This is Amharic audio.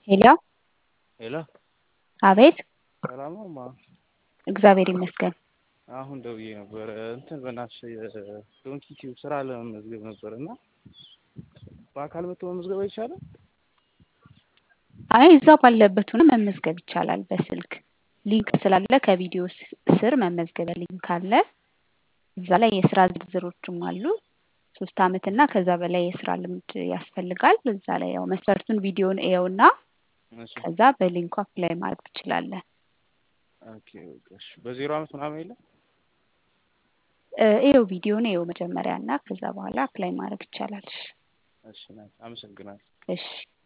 ሄሎ ሄሎ አቤት ሰላም ነው ማ እግዚአብሔር ይመስገን። አሁን ደውዬ ነበር እንትን በእናትሽ ዶንኪ ቲዩብ ስራ ለመመዝገብ ነበር እና በአካል መጥቶ መመዝገብ አይቻልም? አይ እዛ ባለበት ሆነ መመዝገብ ይቻላል። በስልክ ሊንክ ስላለ ከቪዲዮ ስ- ስር መመዝገቢያ ሊንክ አለ። እዛ ላይ የስራ ዝርዝሮችም አሉ። ሶስት አመት እና ከዛ በላይ የስራ ልምድ ያስፈልጋል። እዛ ላይ ያው መስፈርቱን ቪዲዮን እየውና እሺ ከዛ በሊንኩ አፕላይ ማድረግ ትችላለህ። ኦኬ ኦኬ እሺ በዜሮ አመት ምናምን የለም? እ፣ ይኸው ቪዲዮን ይኸው መጀመሪያ እና ከዛ በኋላ አፕላይ ማድረግ ይቻላል። እሺ ናይስ አመሰግናለሁ። እሺ